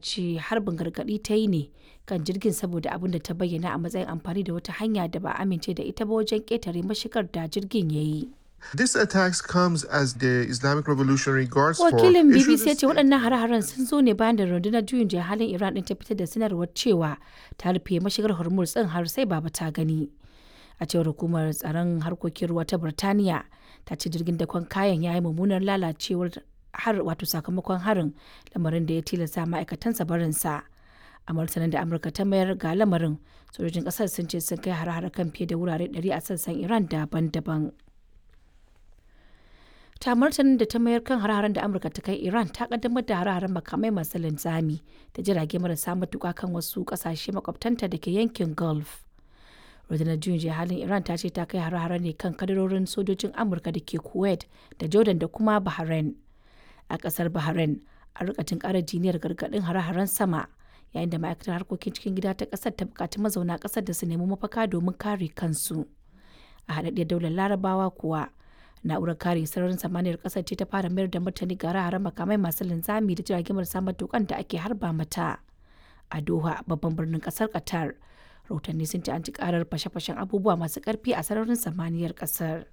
ce harbin gargaɗi ta yi ne kan jirgin saboda abin da ta bayyana a matsayin amfani da wata hanya da ba a amince da ita ba wajen ƙetare mashigar da jirgin ya yi. This attacks comes as the Islamic Revolutionary Guards Force Wakilin issued BBC ya ce waɗannan hare-haren sun zo ne bayan da rundunar juyin juya halin Iran ɗin ta fitar da sanarwar cewa ta rufe mashigar Hormuz ɗin har sai baba ta gani. A cewar hukumar tsaron harkokin ruwa ta Birtaniya ta ce jirgin dakon kayan ya yi mummunar lalacewar har wato sakamakon harin lamarin da ya tilasta ma'aikatansa barinsa. A martanin da Amurka ta mayar ga lamarin sojojin ƙasar sun ce sun kai hare-hare kan fiye da wurare 100 a sassan Iran daban-daban. ta martanin da ta mayar kan hare-haren da amurka ta kai iran ta kaddamar da hare-haren makamai masu linzami da jirage marasa matuka kan wasu kasashe makwabtanta da ke yankin gulf rundunar juyin halin iran ta ce ta kai hare-hare ne kan kadarorin sojojin amurka da ke kuwait da jordan da kuma bahrain a kasar bahrain a rikatin kara jiniyar gargadin hare-haren sama yayin da ma'aikatar harkokin cikin gida ta kasar ta bukaci mazauna kasar da su nemi mafaka domin kare kansu a haɗaɗɗiyar daular larabawa kuwa na'urar kare sararin samaniyar kasar ce ta fara mayar da martani ga hare makamai masu linzami da jiragen marasa matukan da ake harba mata a doha babban birnin kasar qatar rahotanni sun ce an ci karar fashe-fashen abubuwa masu karfi a sararin samaniyar kasar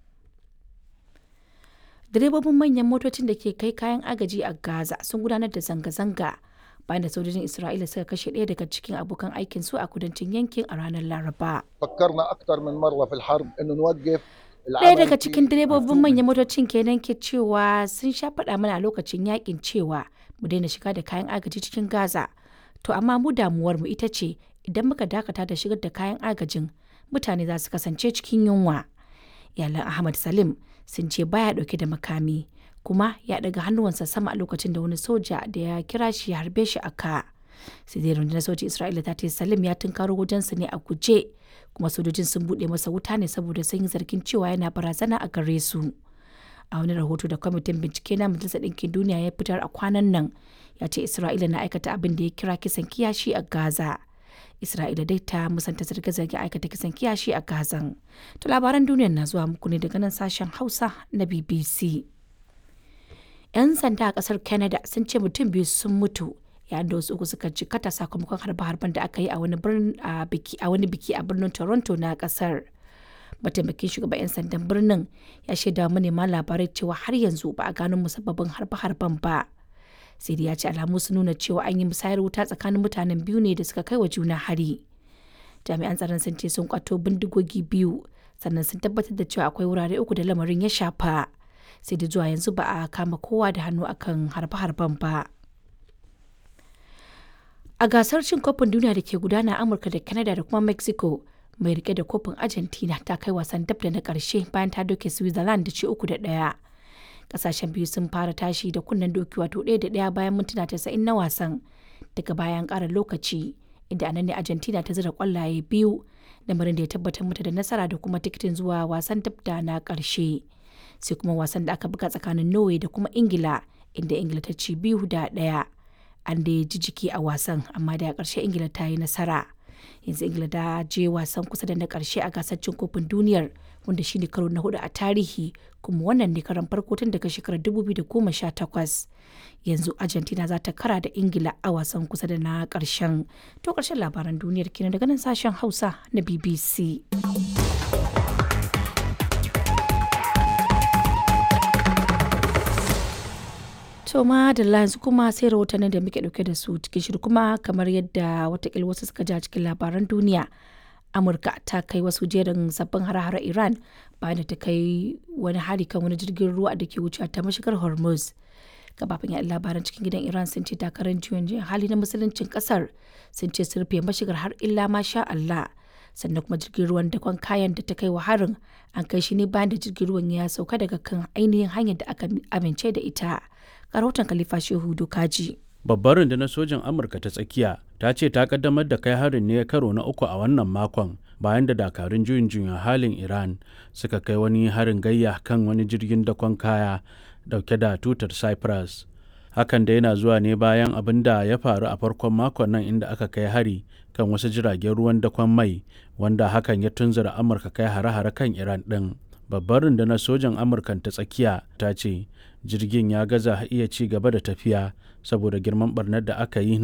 direbobin manyan motocin da ke kai kayan agaji a gaza sun gudanar da zanga-zanga bayan da sojojin isra'ila suka kashe ɗaya daga cikin abokan aikin su a kudancin yankin a ranar laraba فكرنا اكثر من مره في الحرب انه نوقف Ɗaya daga cikin direbobin manyan motocin kenan ke cewa sun sha faɗa mana a lokacin yakin cewa mu daina shiga da kayan agaji cikin Gaza. To amma mu damuwar mu ita ce idan muka dakata da shigar da kayan agajin mutane za su kasance cikin yunwa. Iyalan Ahmad Salim sun ce baya ɗauke da makami kuma ya ɗaga hannuwansa sama a lokacin da wani soja da ya kira shi ya harbe shi a ka. Sai dai rundunar sojin Isra'ila ta ce Salim ya tunkaro wajensa ne a guje kuma sojojin sun buɗe masa wuta ne saboda sun yi zargin cewa yana barazana a gare su a wani rahoto da kwamitin bincike na majalisar ɗinkin duniya ya fitar a kwanan nan ya ce isra'ila na aikata abin da ya kira kisan kiyashi a gaza isra'ila dai ta musanta zarge-zarge aikata kisan kiyashi a gazan to labaran duniyar na zuwa muku ne daga nan sashen hausa na bbc 'yan sanda a kasar canada sun ce mutum biyu sun mutu yayin da wasu uku suka jikata sakamakon harbe-harben da aka yi a wani biki a birnin toronto na kasar mataimakin shugaban 'yan sandan birnin ya shaida manema labarai cewa har yanzu ba a gano musabbabin harbe-harben ba sai dai ya ce alamu sun nuna cewa an yi musayar wuta tsakanin mutanen biyu ne da suka kai wa juna hari jami'an tsaron sun ce sun kwato bindigogi biyu sannan sun tabbatar da cewa akwai wurare uku da lamarin ya shafa sai da zuwa yanzu ba a kama kowa da hannu akan harbe-harben ba. a gasar cin kofin duniya da ke gudana a amurka da canada da kuma mexico mai rike da kofin argentina ta kai wasan dab da na karshe bayan ta doke switzerland da ci uku da daya kasashen biyu sun fara tashi da kunnen doki wato ɗaya da ɗaya bayan mintuna tasa'in na wasan daga bayan ƙara lokaci inda anan ne argentina ta zira kwallaye biyu lamarin da ya tabbatar mata da nasara da kuma tikitin zuwa wasan dab da na ƙarshe sai kuma wasan da aka buga tsakanin norway da kuma ingila inda ingila ta ci biyu da ɗaya an da ji jiki a wasan amma da ƙarshe ingila ta yi nasara yanzu ingila ta je wasan kusa da na ƙarshe a gasar cin kofin duniyar wanda shine karo na hudu a tarihi kuma wannan ne karan farko tun daga shekarar 2018 yanzu argentina za ta kara da ingila a wasan kusa da na ƙarshen to ƙarshen labaran duniyar kenan daga nan sashen hausa na bbc To ma da yanzu kuma sai rahotannin da muke dauke da su cikin shiru kuma kamar yadda watakil wasu suka ja cikin labaran duniya. Amurka ta kai wasu jerin sabbin hare-hare Iran bayan da ta kai wani hari kan wani jirgin ruwa da ke wuce ta mashigar Hormuz. Gabafin yaɗa labaran cikin gidan Iran sun ce takarar juyin juyin hali na musuluncin kasar sun ce sun rufe mashigar har illa ma sha Allah. Sannan kuma jirgin ruwan dakon kayan da ta kai wa harin an kai shi ne bayan da jirgin ruwan ya sauka daga kan ainihin hanyar da aka amince da ita. rahoton Khalifa Shehu Dokaji. Babbar rundunar sojin Amurka ta tsakiya ta ce ta kaddamar da kai harin ne karo na uku a wannan makon bayan da dakarun juyin juyin halin Iran suka kai wani harin gayya kan wani jirgin dakon kaya dauke da tutar Cyprus. Hakan da yana zuwa ne bayan abin da ya faru a farkon makon nan inda aka kai hari kan wasu jiragen ruwan dakon mai wanda hakan ya tunzura Amurka kai hare-hare kan Iran ɗin. Babbar rundunar sojan Amurkan ta tsakiya ta ce jirgin ya gaza iya ci gaba da tafiya saboda girman barnar da aka yi